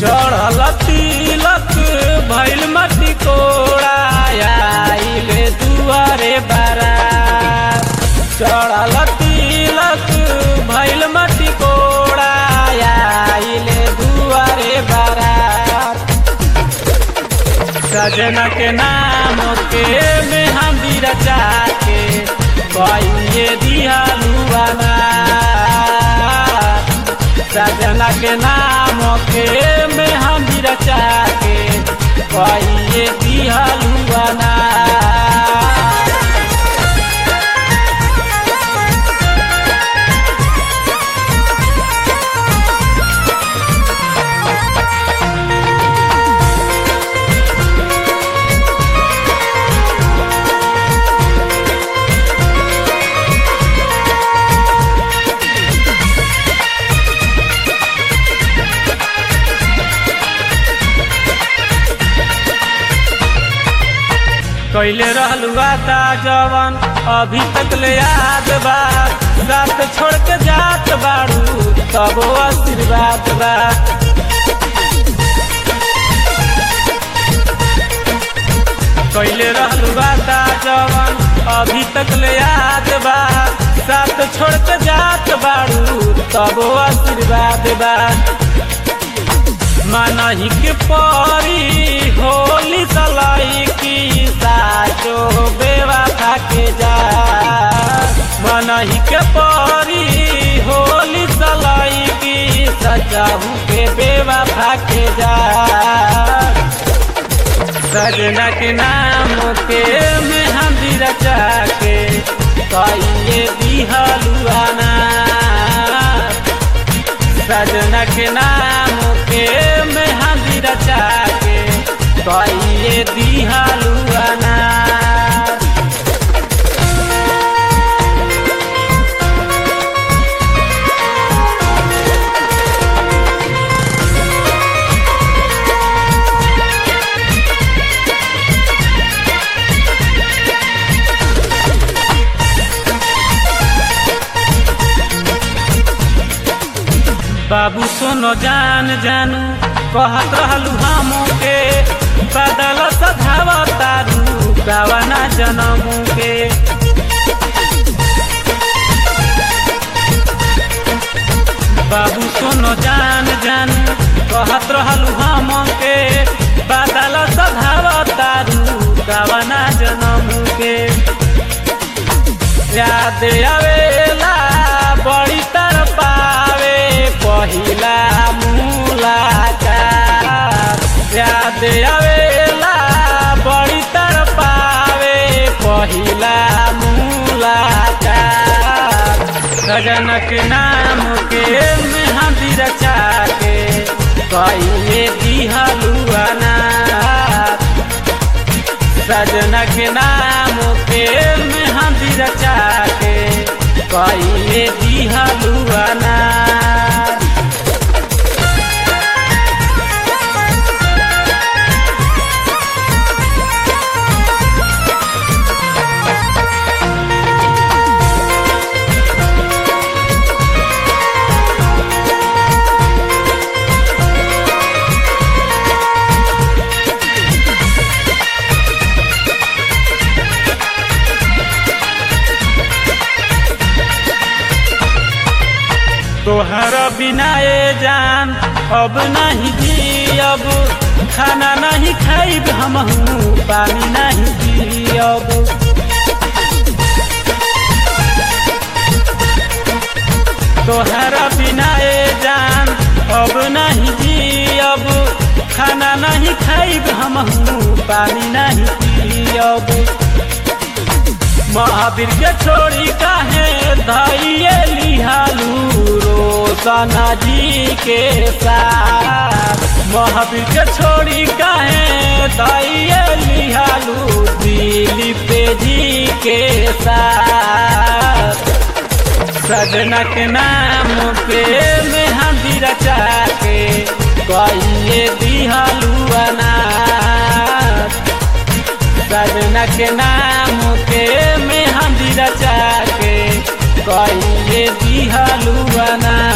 चढ़ल तिलक भैल मटी कोड़ा आइले दुआरे बारा चढ़ल तिलक भैल मटी कोड़ा आइले दुआरे बारा सजना के नाम के में हम रचा के कहिए दियालुआना सजना के नाम के में हम रचा के कहिए दियालुआना कैले रहलू आता जवन अभी तक ले याद बा रात छोड़ के जात बाड़ू तबो आशीर्वाद बा कैले रहलू आता जवन अभी तक ले याद बा साथ छोड़ के जात बाड़ू तबो आशीर्वाद बा मनही के परी होली सलाई की साचो बेवा के जा मनही के परी होली सलाई की सजाऊ के बेवा के जा सजना के नाम के में हम रचा के कहिए दिहलुआना सजना के नाम के में हाथी रचा के कहिए दिहालुआना बाबू सुनो जान जानू कहत रहलू हम के बदल सधाव तारू गावना जनमू के बाबू सुनो जान जानू कहत रहलू हम के बदल सधाव तारू गावना जनमू के याद आवेला बड़ी तर पावे पहिला मुलाकात याद आवेला बड़ी तर पावे पहिला मुलाकात सजनक नाम के में हाथी रचा के कहिए दिहलुआना सजना के नाम के में हाथी रचा के कहिए दिहलुआना तोहर बिना ए जान अब नहीं जियब खाना नहीं खाइब हम पानी नहीं पियब तोहर बिना ए जान अब नहीं जियब खाना नहीं खाइब हम पानी नहीं पियब महावीर के छोड़ी काहे धैये लिहालू रोशना जी के साथ महावीर के छोड़ी काहे धैये लिहालू दिलीप जी के साथ सजना के नाम पे में हाथी रचा के कहिए दिहलुआना सजना के नाम के में हाथी रचा के कहिए दिहलुआना